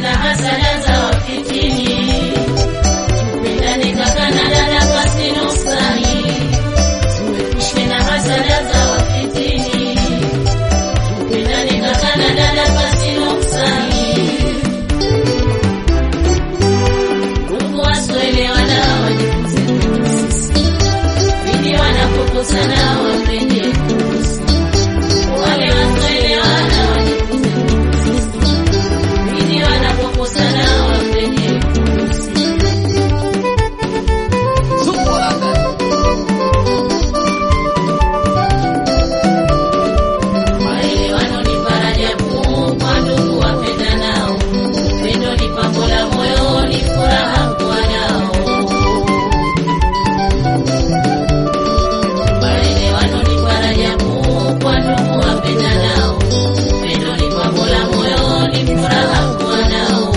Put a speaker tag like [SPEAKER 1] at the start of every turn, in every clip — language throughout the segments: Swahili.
[SPEAKER 1] na hasada za wafitini. Tupendane kaka na dada pasi nuksani, tuepushwe na hasada za wafitini. Tupendane kaka na dada pasi nuksani. Ndugu wasioelewana wajifunze kwetu sisi, pindi wanapokosana wapende kuhusu. Wale wasioelewana wajifunze kwetu sisi, pindi wanapokosana wapende kuhusu. Maelewano ni faraja kuu kwa ndugu wapendanao. Upendo ni pambo la moyo, ni furaha kuwa nao. Maelewano ni faraja kuu kwa ndugu wapendanao. Upendo ni pambo la moyo, ni furaha kuwa nao.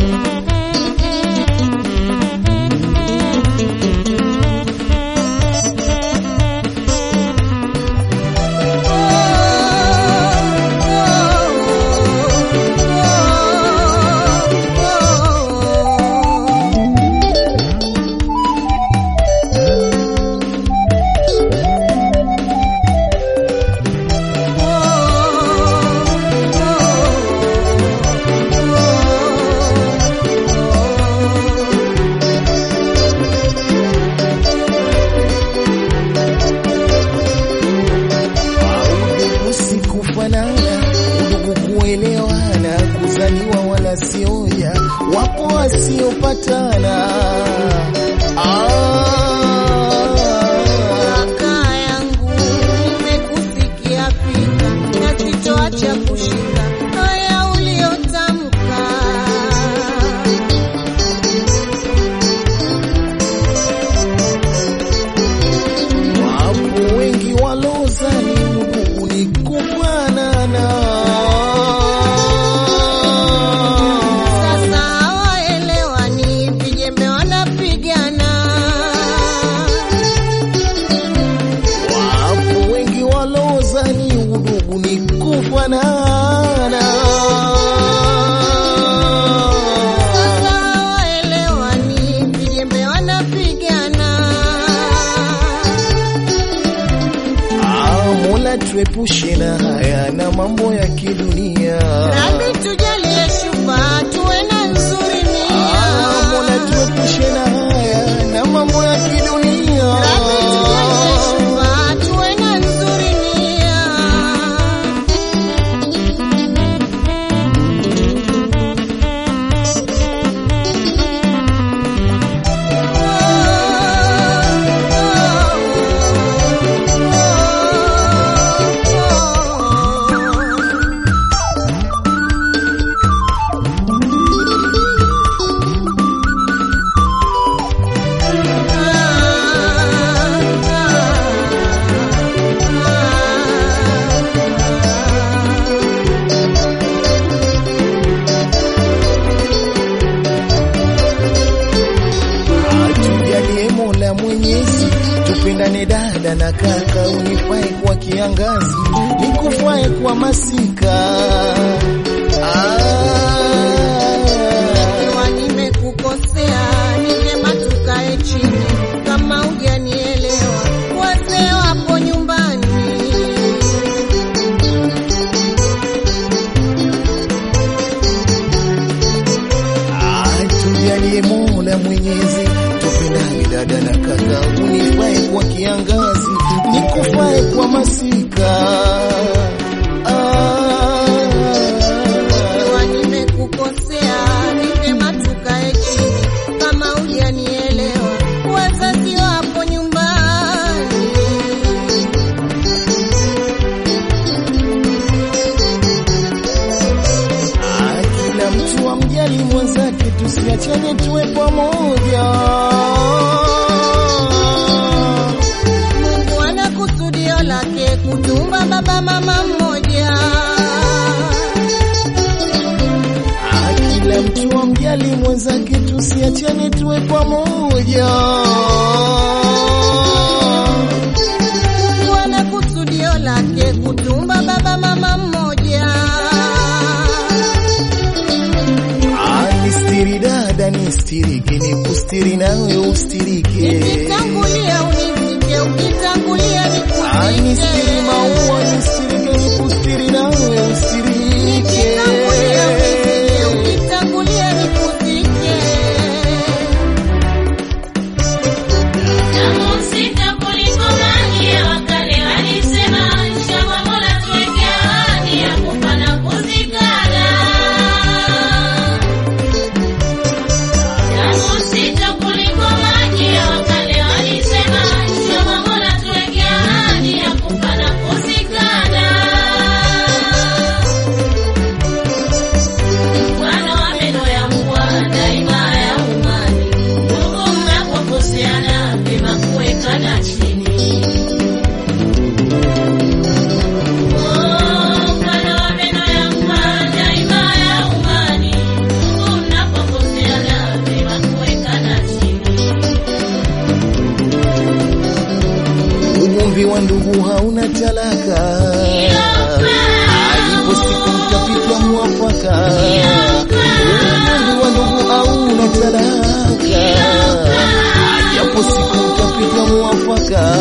[SPEAKER 2] Usikufanana, udugu kuelewana, kuzaliwa wala sioja, wapo wasiopatana. Ah,
[SPEAKER 3] Kaka yangu nimekusikia fika na sitoacha kushika haya uliyotamka.
[SPEAKER 2] wapo wengi walozani udugu ni kufanana.
[SPEAKER 3] Sasa hawaelewani, vijembe wanapigana.
[SPEAKER 2] Wapo wengi walozani udugu ni kufanana.
[SPEAKER 3] Sasa hawaelewani, vijembe wanapigana.
[SPEAKER 2] Ah, Mola tuepushe na haya na mambo ya kidunia.
[SPEAKER 3] Rabi tujalie shufa, tuwe na nzuri
[SPEAKER 2] Ah, Mola
[SPEAKER 3] nia.
[SPEAKER 2] tuepushe na haya na mambo ya kidunia.
[SPEAKER 3] Rabi tujalie shufa, tuwe na nzuri nia.
[SPEAKER 2] Tujalie Mola Mwenyezi, tupendane dada na kaka, unifae kwa kiangazi, nikufae kwa masika.
[SPEAKER 3] Ikiwa
[SPEAKER 2] Ah,
[SPEAKER 3] nimekukosea, ni vyema tukae chini. Kama hujanielewa, wazee wapo nyumbani.
[SPEAKER 2] ah, tujalie Mola Mwenyezi, tupendane dada na kaka, unifae kwa kiangazi, nikufae kwa masika.
[SPEAKER 3] Ikiwa
[SPEAKER 2] Ah,
[SPEAKER 3] nimekukosea, ni vyema tukae chini. Kama hujanielewa, wazazi wapo nyumbani.
[SPEAKER 2] Ah, kila mtu amjali mwenzake, tusiachane tuwe pamoja.
[SPEAKER 3] Mungu ana kusudio lake kutumba baba mama mmoja.
[SPEAKER 2] Ah, kila mtu amjali mwenzake, tusiachane tuwe pamoja.
[SPEAKER 3] Mungu ana kusudio lake kutumba baba mama mmoja.
[SPEAKER 2] nistirike, nikustiri nawe ustirike.
[SPEAKER 3] Nikitangulia unizike, ukitangulia
[SPEAKER 2] Ah, nistiri
[SPEAKER 3] nikuzike.
[SPEAKER 2] maua, nistirike, nikustiri nawe ustirike.
[SPEAKER 3] Nikitangulia unizike, ukitangulia nikuzike.
[SPEAKER 1] Damu sita kuliko maji ya wakale walisema, inshallah Mola tuweke ahadi ya kufa na kuzikana. Damu sita kuliko maji ya wakale walisema, inshallah Mola tuweke ahadi ya kufa na kuzikana. Mfano wa meno ya mbwa daima ya umani, ndugu mnapokoseana vyema kuwekana chini. Oh, mfano wa meno ya mbwa daima ya umani, ndugu mnapokoseana vyema kuwekana chini.
[SPEAKER 2] Ugomvi wa ndugu hauna talaka, alipo siku mtapita mwafaka. Ugomvi wa ndugu hauna talaka, japo siku mtapita mwafaka.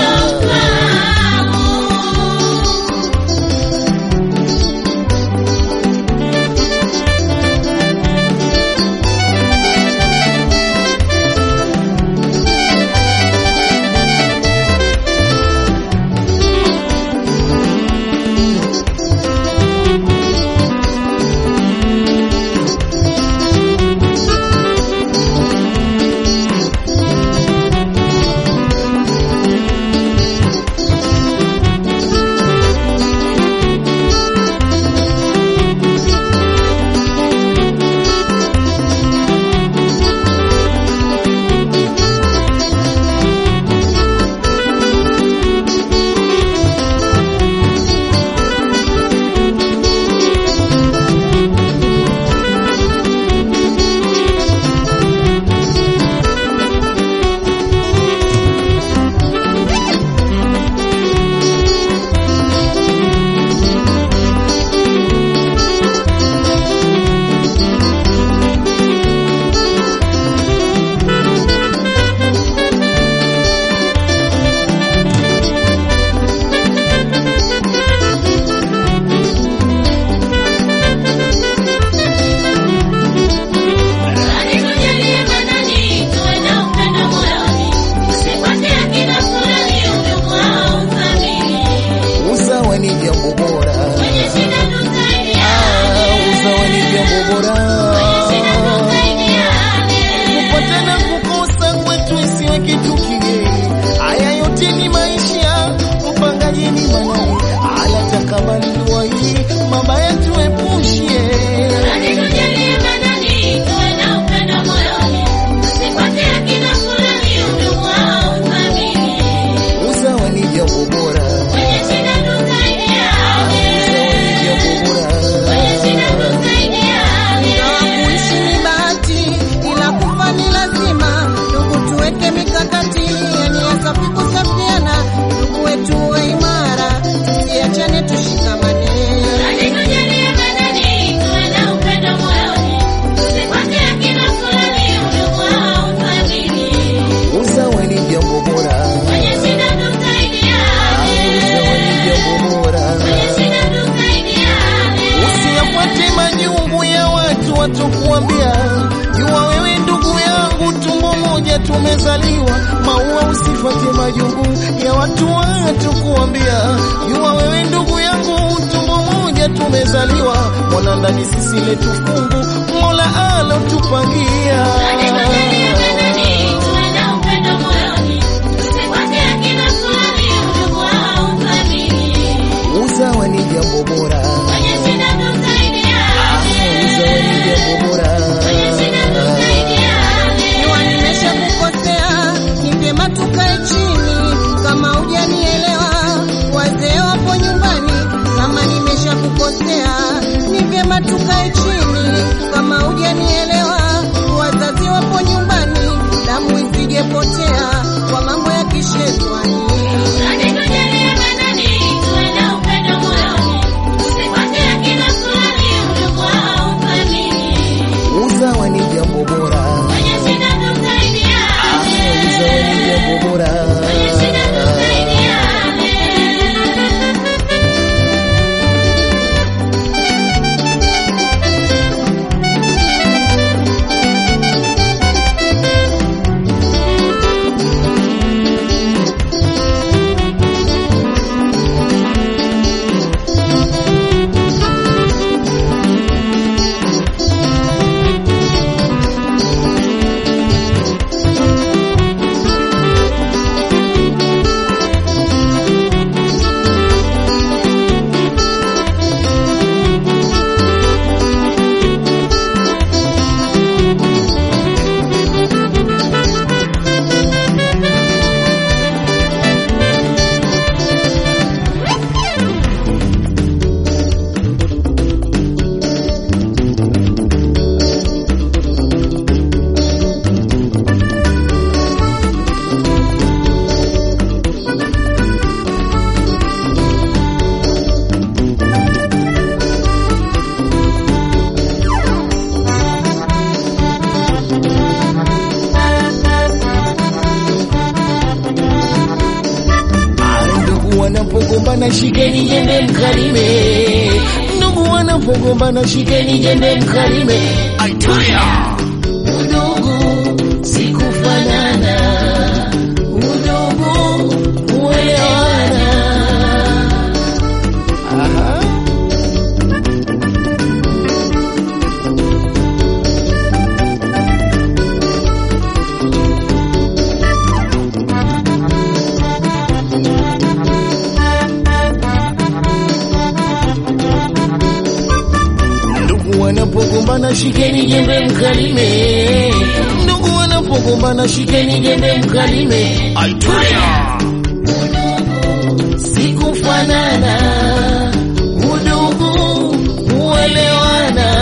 [SPEAKER 1] Alitujalia manani tuwe na upendo moyoni, usifuate akina fulani udugu au uthamini.
[SPEAKER 2] Usawa ni jambo bora,
[SPEAKER 1] Kwenye shida tusaidiane,
[SPEAKER 2] Ah, usawa ni jambo bora.
[SPEAKER 1] shida tusaidiane.
[SPEAKER 2] kupatana kukosa kwetu isiwe kitu kigeni. Haya yote ni maisha, upangaji ni manani, ala takabali dua hii, mabaya tuepushe.
[SPEAKER 1] Alitujalia manani tuwe na upendo moyoni, usifuate akina fulani udugu au uthamini.
[SPEAKER 2] Usawa ni jambo bora,
[SPEAKER 1] Kwenye shida tusaidiane,
[SPEAKER 2] usawa ni jambo bora.
[SPEAKER 1] kwenye shida tusaidiane.
[SPEAKER 3] Ingawa kuishi ni bahati, ila kufa ni lazima. Ndugu, tuweke mikakati ya nia safi kusafiana. Ndugu wetu wa imara, tusiachane, tushikamane.
[SPEAKER 1] Alitujalia manani tuwe na upendo moyoni, usifuate akina fulani udugu au uthamini.
[SPEAKER 2] Usawa ni jambo bora,
[SPEAKER 1] Kwenye shida tusaidiane,
[SPEAKER 2] usawa ni jambo bora.
[SPEAKER 1] kwenye shida tusaidiane.
[SPEAKER 2] Usiyafuate majungu ya watu watokuambia, jua wewe ndugu yangu, tumbo moja tumezaliwa. Maua, usifuate majungu ya watu watokuambia, jua wewe ndugu yangu, tumbo moja tumezaliwa. Mwana ndani sisi letu fungu, Mola alotupangia.
[SPEAKER 1] Alitujalia manani tuwe na upendo moyoni, usifuate akina fulani udugu au uthamini.
[SPEAKER 2] Usawa ni jambo bora,
[SPEAKER 1] Kwenye shida tusaidiane,
[SPEAKER 2] usawa ni jambo bora.
[SPEAKER 1] kwenye shida tusaidiane.
[SPEAKER 3] Iwa nimesha kukosea, ni vyema tukae chini. Kama hujanielewa, wazee wapo nyumbani. Kama nimesha kukosea, ni vyema tukae chini. Kama hujanielewa,
[SPEAKER 2] wanapogombana shikeni jembe mkalime, ndugu wanapogombana shikeni jembe mkalime. Aitulia udugu sikufanana, udugu uelewana. Aha. Ndugu wanapogombana shikeni jembe mkalime, ndugu wanapogombana shikeni jembe mkalime. Aitulia sikufanana, udugu uelewana.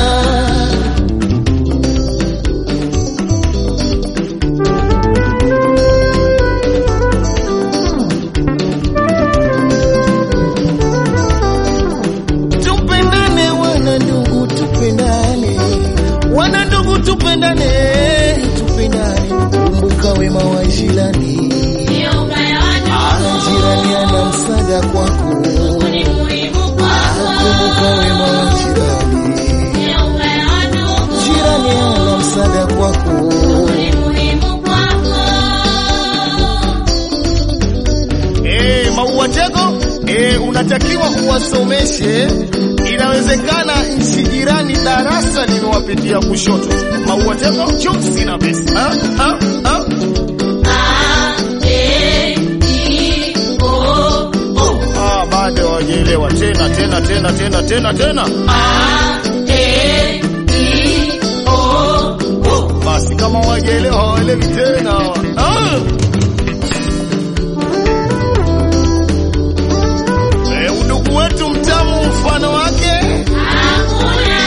[SPEAKER 2] Tupendane wana ndugu, tupendane wana ndugu, tupendane, tupendane. Kumbuka wema wa jirani,
[SPEAKER 1] Ndio ubaya wa
[SPEAKER 2] Ah,
[SPEAKER 1] ndugu.
[SPEAKER 2] jirani ana msaada kwako.
[SPEAKER 1] Ni muhimu kwako.
[SPEAKER 2] Kumbuka wema wa jirani,
[SPEAKER 1] Ndio ubaya wa ndugu.
[SPEAKER 2] jirani ana msaada kwako.
[SPEAKER 1] Ni muhimu kwako.
[SPEAKER 2] Eh, maua tego eh, unatakiwa uwasomeshe. Inawezekana nchi jirani darasa limewapitia kushoto. Maua tego chumsi na besi. Ah, ah, ah.
[SPEAKER 1] A, E, I, O, U.
[SPEAKER 2] Ah, bado hawajaelewa tena tena tena tena tena tena.
[SPEAKER 1] A, E, I, O, U.
[SPEAKER 2] Basi kama hawajaelewa hawaelewi tena. Ah. Eh, udugu wetu mtamu mfano wake
[SPEAKER 1] Hakuna.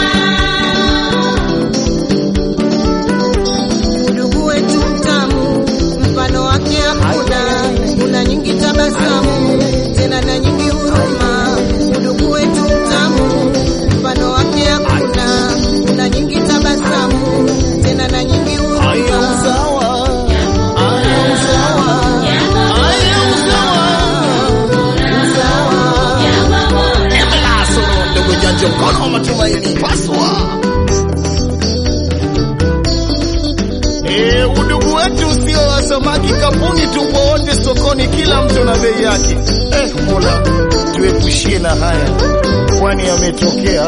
[SPEAKER 3] Udugu wetu mtamu, mfano wake hakuna. Una nyingi tabasamu, tena na nyingi huruma. Udugu wetu mtamu, mfano wake hakuna. Una nyingi tabasamu, tena na nyingi
[SPEAKER 2] Aya
[SPEAKER 3] huruma.
[SPEAKER 2] usawa. Aya usawa. Aya usawa.
[SPEAKER 1] Jambo bora.
[SPEAKER 2] Embelaso ndogo janja mkono wa matumaini paswa. Eh, udugu wetu sio wa samaki kapuni, tupo wote sokoni, kila mtu na bei yake. Eh, Mola tuepushie na haya, kwani yametokea.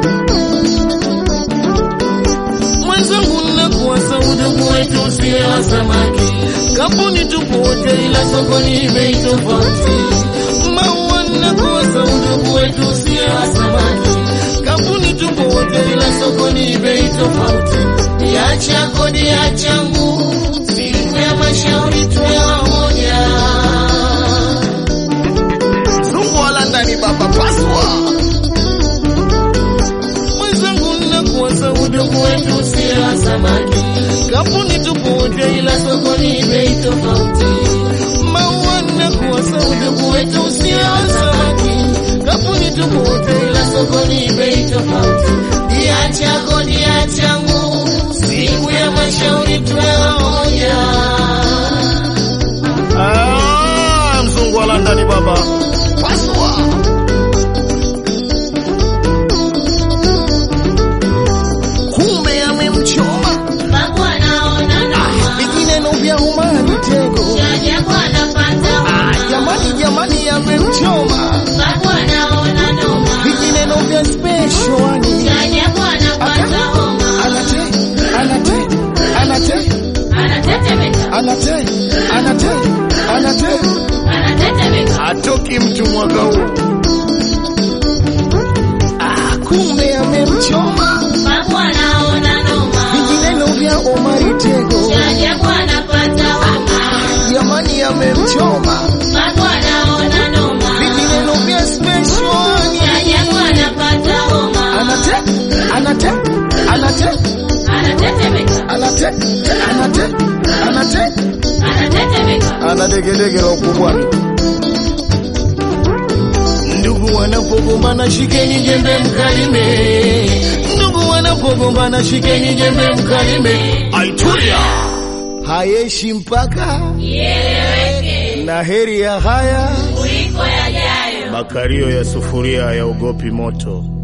[SPEAKER 2] Mwenzangu, nakuasa udugu wetu usiwe wa samaki kapuni, tupo wote, ila sokoni bei tofauti. Maua, nakuasa udugu wetu usiwe wa samaki kampuni, tupo wote, ila sokoni bei tofauti. Niacha kodi ya changu, siku ya mashauri tuwe wamoja. Zungu wala ndani baba paswa mwenzangu, nakuasa udugu wetu usiwe wa samaki kampuni, tupo wote, ila sokoni bei tofauti. Maua, nakuasa udugu wetu usiwe wa samaki kampuni, tupo wote, ila sokoni bei tofauti. Niacha kodi ya changu, siku ya mashauri tuwe wamoja. Ah, mzungu wa London baba. Paswa. Kumbe amemchoma.
[SPEAKER 1] Babu anaona noma.
[SPEAKER 2] Vijineno vya umani tego.
[SPEAKER 1] Jajabu anapata
[SPEAKER 2] Ah,
[SPEAKER 1] homa.
[SPEAKER 2] jamani jamani amemchoma.
[SPEAKER 1] Babu anaona noma.
[SPEAKER 2] Vijineno vya special ani.
[SPEAKER 1] Jajabu anapata homa.
[SPEAKER 2] Anate, anate, anate,
[SPEAKER 1] Anatetemeka.
[SPEAKER 2] anate, anate, anate.
[SPEAKER 1] Anatetemeka.
[SPEAKER 2] Atoki mtu mwaka huu. Ah, kumbe amemchoma.
[SPEAKER 1] Babu anaona noma.
[SPEAKER 2] Vijineno vya Omari Tego.
[SPEAKER 1] Jajabu anapata homa.
[SPEAKER 2] Jamani amemchoma.
[SPEAKER 1] Babu anaona noma.
[SPEAKER 2] Vijineno vya special ani.
[SPEAKER 1] Jajabu anapata homa.
[SPEAKER 2] Anate, anate, anate,
[SPEAKER 1] Anatetemeka.
[SPEAKER 2] anate, anate, anate.
[SPEAKER 1] Anatetemeka.
[SPEAKER 2] Ana degedege la ukubwani. Ndugu wanapogombana shikeni jembe mkalime. Ndugu wanapogombana shikeni jembe mkalime. Aitulia. Hayeshi mpaka
[SPEAKER 1] Ieleweke.
[SPEAKER 2] na heri ya haya
[SPEAKER 1] Kuliko kuliko yajayo.
[SPEAKER 2] Makario ya sufuria hayaogopi moto.